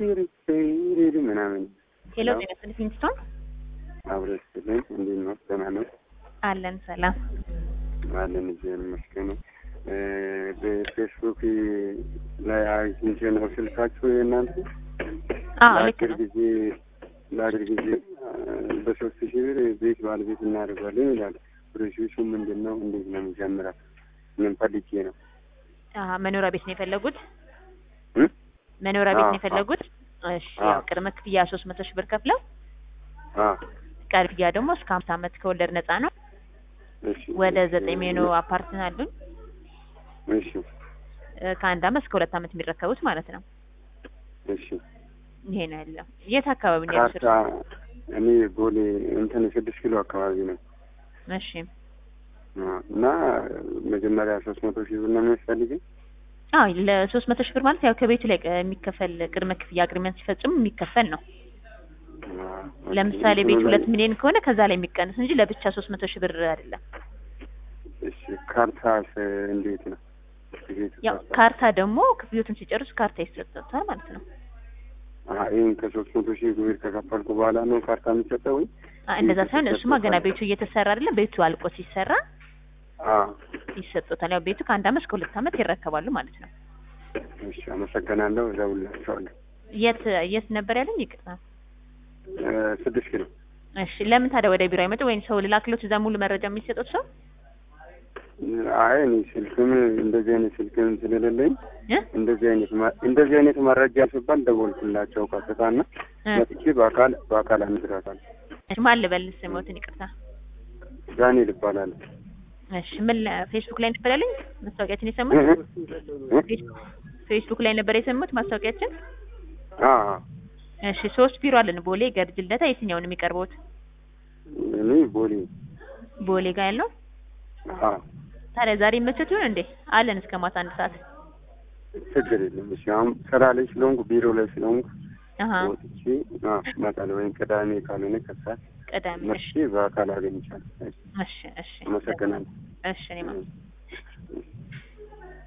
ሪሪሪ ምናምን ሄሎ ጤና ይስጥልኝ ፊንስቶን አብረን ስትልኝ እንዴት ነው? ደህና ነው አለን ሰላም አለን። እግዚአብሔር ይመስገን። በፌስቡክ ላይ አግኝቼ ነው ስልካችሁ የእናንተ አዎ ልክ ለአጭር ነው ጊዜ ለአጭር ጊዜ በሶስት ሺህ ብር ቤት ባለቤት እናደርጋለን ይላል። ፕሮሴሱ ምንድን ነው? እንዴት ነው የሚጀምረው? ምን ፈልጌ ነው? አሀ መኖሪያ ቤት ነው የፈለጉት እ? መኖሪያ ቤት ነው አዎ፣ የፈለጉት እሺ አዎ። ያው ቅድመ ክፍያ ሶስት መቶ ሺህ ብር ከፍለው አ ቀሪ ክፍያ ደግሞ እስከ ሀምሳ ዓመት ከወለድ ነፃ ነው እሺ ወደ ዘጠኝ ሜኖ አፓርትን አሉን እሺ እ፣ ከአንድ ዓመት እስከ ሁለት ዓመት የሚረከቡት ማለት ነው እሺ ይሄ ነው ያለው የት አካባቢ ነው ካርታ ያሉት እኔ ቦሌ እንትን ስድስት ኪሎ አካባቢ ነው እሺ አ፣ እና መጀመሪያ ሶስት መቶ ሺህ ብር ነው የሚያስፈልገኝ። አዎ ለሶስት መቶ ሺህ ብር ማለት ያው ከቤቱ ላይ ቅ- የሚከፈል ቅድመ ክፍያ አግሪመንት ሲፈጽሙ የሚከፈል ነው አ፣ ለምሳሌ እንትኑ ቤት ላይ- ሁለት ሚሊዮን ከሆነ ከዛ ላይ የሚቀንስ እንጂ ለብቻ ሶስት መቶ ሺህ ብር አይደለም እሺ ካርታስ እንዴት ነው? ቤቱ ያው ካርታ ካርታ ደግሞ ክፍዮትን ሲጨርሱ ካርታ ይሰጣታል ማለት ነው አ፣ ይሄን ከሶስት መቶ ሺህ ብር ከከፈልኩ በኋላ ነው ካርታ የሚሰጠው ወይ? አ፣ እንደዛ ሳይሆን እሱማ ገና ቤቱ እየተሰራ አይደለም ቤቱ አልቆ ሲሰራ አ፣ ይሰጡታል ያው ቤቱ ከአንድ ዓመት እስከ ሁለት ዓመት ይረከባሉ ማለት ነው እሺ አመሰግናለሁ። እደውልላቸዋለሁ። የት የት ነበር ያለኝ ይቅርታ እ፣ ስድስት ኪሎ እሺ ለምን ታዲያ ወደ ቢሮ አይመጡ ወይም ሰው ልላክሎት እዛ ሙሉ መረጃ የሚሰጡት ሰው አይ እኔ ስልክም እንደዚህ አይነት ስልክም ስለሌለኝ እ? እንደዚህ አይነት ማ- እንደዚህ አይነት መረጃ ሲባል ደወልኩላቸው ቀጥታና እ። መጥቼ በአካል በአካል አነግራታለሁ። እሺ ማን ልበል ስሞትን ይቅርታ ዳንኤል ይባላል። እሺ ምን ለ- ፌስቡክ ላይ ነበር ያለኝ ማስታወቂያችን የሰሙት ፌስ- ፌስቡክ ላይ ነበር የሰሙት ማስታወቂያችን አ እሺ ሶስት ቢሮ አለን ቦሌ ገርጅ ልደታ የትኛውን የሚቀርበውት እኔ ቦሌ ቦሌ ጋር ያለው አ ታዲያ ዛሬ መቸት ይሆን እንዴ አለን እስከ ማታ አንድ ሰዓት ችግር የለም። እሺ አሁን ስራ ላይ ስለሆንኩ ቢሮ ላይ ስለሆንኩ አሀ ወጥቼ አ እመጣለሁ ወይም ቅዳሜ ካልሆነ ከሰዓት ቅዳሜ እሺ መጥቼ በአካል አገኝቻለሁ። እሺ እሺ አመሰግናለሁ። እሺ እኔማ